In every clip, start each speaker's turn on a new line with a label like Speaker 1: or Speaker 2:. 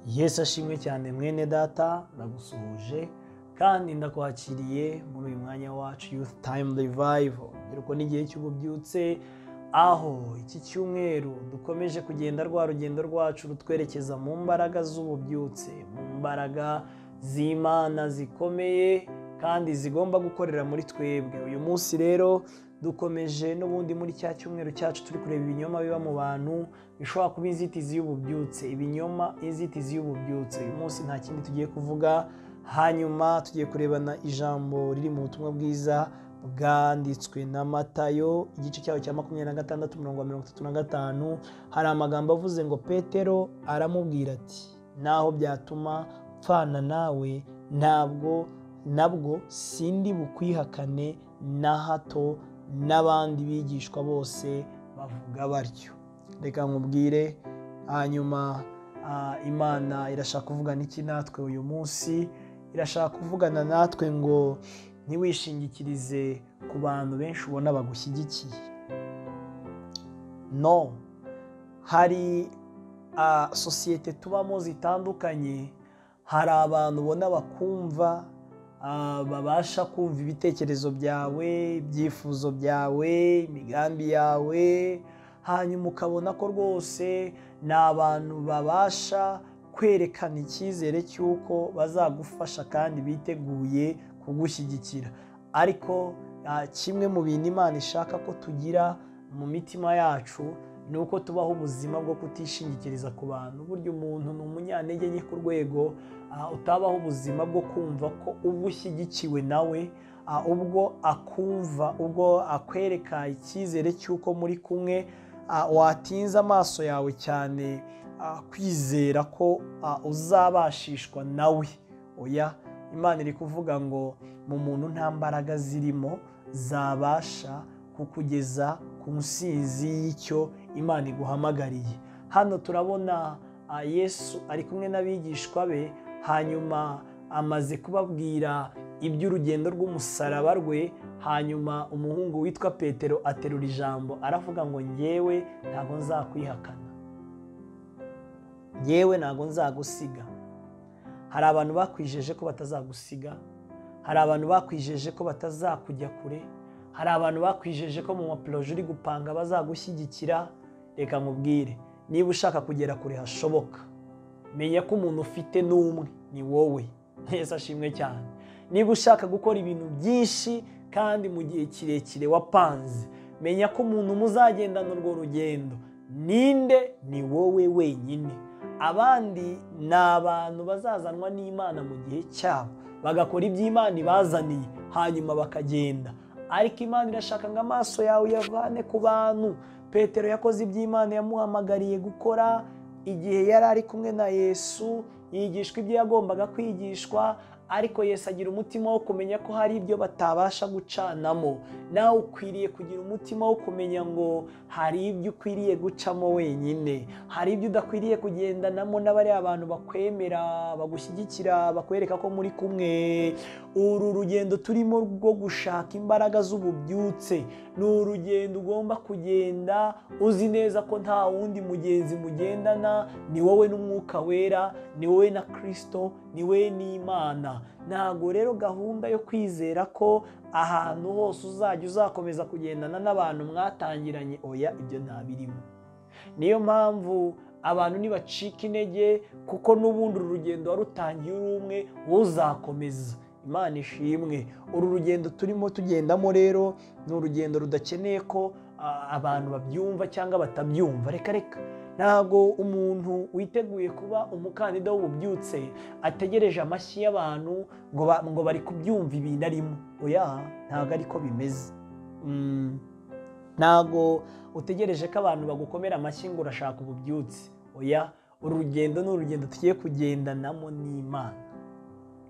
Speaker 1: yesu ashimwe cyane mwene data ndagusuhuje kandi ndakwakiriye muri uyu mwanya wacu youth time revival urubyiruko ni igihe cy'ububyutse aho iki cyumweru dukomeje kugenda rwa rugendo rwacu rutwerekeza mu mbaraga z'ububyutse mu mbaraga z'imana zikomeye kandi zigomba gukorera muri twebwe uyu munsi rero dukomeje n'ubundi muri cya cyumweru cyacu turi kureba ibinyoma biba mu bantu bishobora kuba inzitizi y'ububyutse ibinyoma inzitizi y'ububyutse uyu munsi nta kindi tugiye kuvuga hanyuma tugiye kurebana ijambo riri mu butumwa bwiza bwanditswe na matayo igice cyaho cya makumyabiri na gatandatu umurongo wa mirongo itatu na gatanu hari amagambo avuze ngo petero aramubwira ati naho byatuma mpfana nawe ntabwo nabwo sindi bukwihakane na hato n'abandi bigishwa bose bavuga batyo reka nkubwire hanyuma ah, imana irashaka kuvugana iki natwe uyu munsi irashaka kuvugana natwe ngo ntiwishingikirize ku bantu benshi ubona bagushyigikiye no hari ah, sosiyete tubamo zitandukanye hari abantu ubona bakumva ah, babasha kumva ibitekerezo byawe ibyifuzo byawe imigambi yawe hanyuma ukabona ko rwose ni abantu babasha kwerekana icyizere cy'uko bazagufasha kandi biteguye kugushyigikira ariko ah, kimwe mu bintu imana ishaka ko tugira mu mitima yacu ni uko tubaho ubuzima bwo kutishingikiriza ku bantu burya umuntu ni umunyantege nke ku rwego ah, utabaho ubuzima bwo kumva ko uba ushyigikiwe nawe ah, ubwo akumva ubwo akwereka icyizere cy'uko muri kumwe ah, watinza amaso yawe cyane ah, kwizera ko ah, uzabashishwa nawe oya imana iri kuvuga ngo mu muntu nta mbaraga zirimo zabasha kukugeza ku nsinzi y'icyo imana iguhamagariye hano turabona ah, yesu ari kumwe n'abigishwa be hanyuma amaze kubabwira iby'urugendo rw'umusaraba rwe hanyuma umuhungu witwa petero aterura ijambo aravuga ngo ngewe ntabwo nzakwihakana ngewe ntabwo nzagusiga hari abantu bakwijeje ko batazagusiga hari abantu bakwijeje ko batazakujya kure hari abantu bakwijeje ko mu maporoje uri gupanga bazagushyigikira reka nkubwire niba ushaka kugera kure hashoboka menya ko umuntu ufite n'umwe ni wowe neza ashimwe cyane niba ushaka gukora ibintu byinshi kandi mu gihe kirekire wapanze menya ko umuntu muzagendana urwo rugendo ninde ni wowe wenyine abandi ni abantu bazazanwa n'imana mu gihe cyabo bagakora ibyo imana ibazaniye hanyuma bakagenda ariko imana irashaka ngo amaso yawe uyavane ku bantu petero yakoze ibyo imana yamuhamagariye gukora igihe yari ari kumwe na yesu yigishwa ibyo yagombaga kwigishwa ariko yesu agira umutima wo kumenya ko hari ibyo batabasha gucanamo nawe ukwiriye kugira umutima wo kumenya ngo hari ibyo ukwiriye gucamo wenyine hari ibyo udakwiriye kugendanamo n'abari abantu bakwemera bagushyigikira bakwereka ko muri kumwe uru rugendo turimo rwo gushaka imbaraga z'ububyutse ni urugendo ugomba kugenda uzi neza ko nta wundi mugenzi mugendana ni wowe n'umwuka wera ni wowe na kirisito ni we n'imana ntabwo rero gahunda yo kwizera ko ahantu hose uzajya uzakomeza kugendana n'abantu mwatangiranye oya ibyo ntabirimo niyo mpamvu abantu ntibacika intege kuko n'ubundi uru rugendo warutangiye uri umwe uzakomeza imana ishimwe uru rugendo turimo tugendamo rero ni urugendo rudakeneye ko abantu babyumva cyangwa batabyumva reka reka ntabwo umuntu witeguye kuba umukandida w'ububyutse ategereje amashyi y'abantu ngo ngo bari kubyumva ibintu arimo oya ntabwo ariko bimeze ntabwo utegereje ko abantu bagukomera amashyi ngo urashaka ububyutse oya uru rugendo ni urugendo tugiye kugendanamo n'imana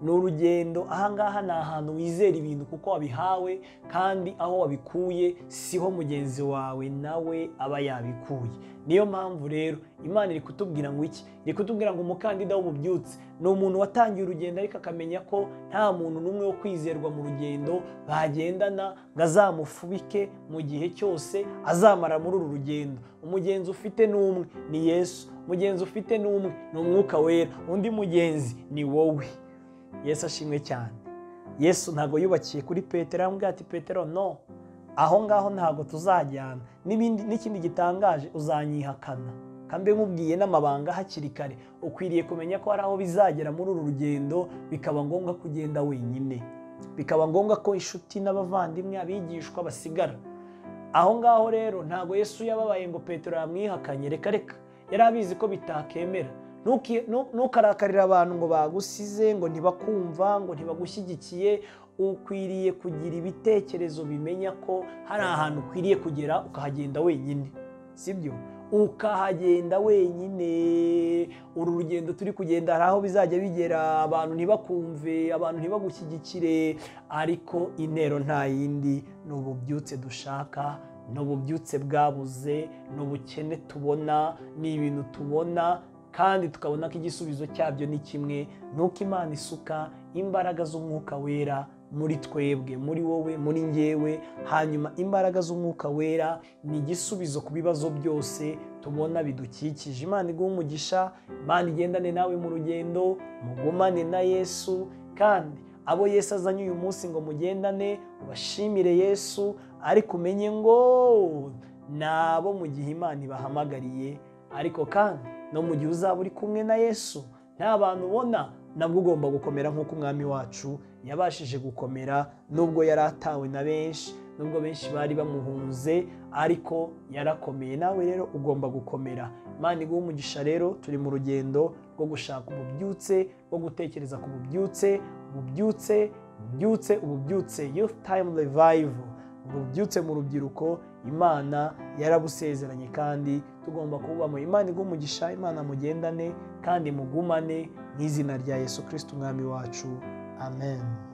Speaker 1: ni urugendo ahangaha ni ahantu wizera ibintu kuko wabihawe kandi aho wabikuye siho mugenzi wawe nawe aba yabikuye niyo mpamvu rero imana iri kutubwira ngo iki iri kutubwira ngo umukandida w'ububyutse ni umuntu watangiye urugendo ariko akamenya ko nta muntu n'umwe wo kwizerwa mu rugendo bagendana ngo azamufubike mu gihe cyose azamara muri uru rugendo umugenzi ufite ni umwe ni yesu umugenzi ufite ni umwe ni umwuka wera undi mugenzi ni wowe yesu ashimwe cyane yesu ntabwo yubakiye kuri petero yamubwira ati petero no aho ngaho ntabwo tuzajyana n'ibindi n'ikindi gitangaje uzanyihakana kandi nkubwiye n'amabanga hakiri kare ukwiriye kumenya ko hari aho bizagera muri uru rugendo bikaba ngombwa kugenda wenyine bikaba ngombwa ko inshuti n'abavandimwe abigishwa basigara aho ngaho rero ntabwo yesu yababaye ngo petero yamwihakanye reka reka yari abizi ko bitakemera ntukarakarire abantu ngo bagusize ngo ntibakumva ngo ntibagushyigikiye ukwiriye kugira ibitekerezo bimenya ko hari ahantu ukwiriye kugera ukahagenda wenyine sibyo ukahagenda wenyine uru rugendo turi kugenda hari aho bizajya bigera abantu ntibakumve abantu ntibagushyigikire ariko intero nta yindi ni ububyutse dushaka ni ububyutse bwabuze ni ubukene tubona ni ibintu tubona kandi tukabona ko igisubizo cyabyo ni kimwe ni uko imana isuka imbaraga z'umwuka wera muri twebwe muri wowe muri ngewe hanyuma imbaraga z'umwuka wera ni igisubizo ku bibazo byose tubona bidukikije imana iguha umugisha imana igendane nawe mu rugendo mugumane na yesu kandi abo yesu azanye uyu munsi ngo mugendane ubashimire yesu ariko umenye ngo ni abo mu gihe imana ibahamagariye ariko kandi no mu gihe uzaba uri kumwe na yesu nta bantu ubona nabwo ugomba gukomera nk'uko umwami wacu yabashije gukomera nubwo yari atawe na benshi nubwo benshi bari bamuhunze ariko yarakomeye nawe rero ugomba gukomera imana iguha umugisha rero turi mu rugendo rwo gushaka ububyutse rwo gutekereza ku bubyutse ububyutse ububyutse ububyutse youth time revival ububyutse mu rubyiruko imana yarabusezeranye kandi tugomba kubamo imana igumugisha imana mugendane kandi mugumane mu izina rya yesu kirisiti umwami wacu amen